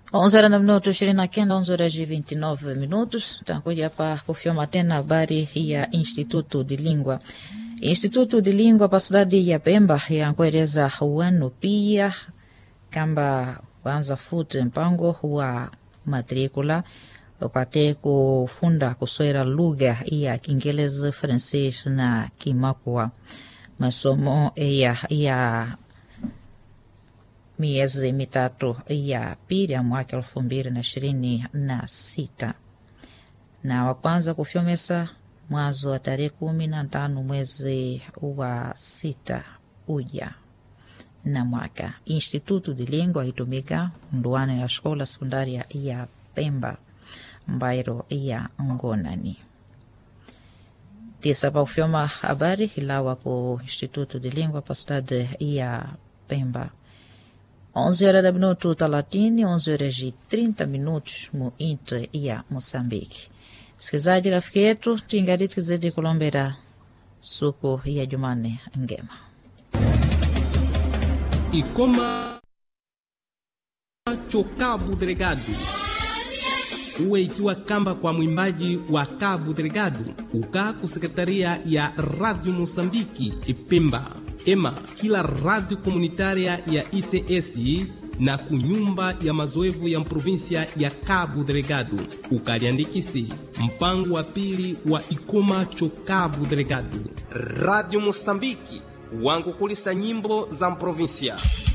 11 horas na minuto 29, 11 horas e 29 minutos. Tutakuja hapa kufyoma tena habari ya Instituto de Língua. Instituto de Língua pa cidade ya Pemba yankueleza wanu pia kamba kwanza futi mpango wa matricula upate kufunda kuswera lugha ya Kiingereza, francês na Kimakua. Masomo ya, ya miezi mitatu ya pili ya mwaka elfu mbili na ishirini na sita na wa kwanza kufyomesa mwanzo wa tarehe kumi na tano mwezi wa sita uja na mwaka. Instituto de Língua itumika nduane ya escola secundária ya Pemba mbairo ya Ngonani tisa pa ufyoma habari ilawa ku Instituto de Língua pa cidade ya Pemba 11 horas da minuto 30, 11 horas e 30 minutos mu intre ya Moçambique. Msikilizaji rafiki yetu tingaditi kizidi kulombera suku ya Jumane ngema Ikoma cho Cabo Delgado uwe ikiwa kamba kwa mwimbaji wa Cabo Delgado uka ku sekretaria ya Radio Mosambiki Pemba ema kila radio komunitária ya ICS na kunyumba ya mazoevu ya provinsia ya Cabo Delgado ukaliandikisi mpango wa pili wa Ikoma cho Cabo Delgado Radio Mosambiki wangu kulisa nyimbo za provinsia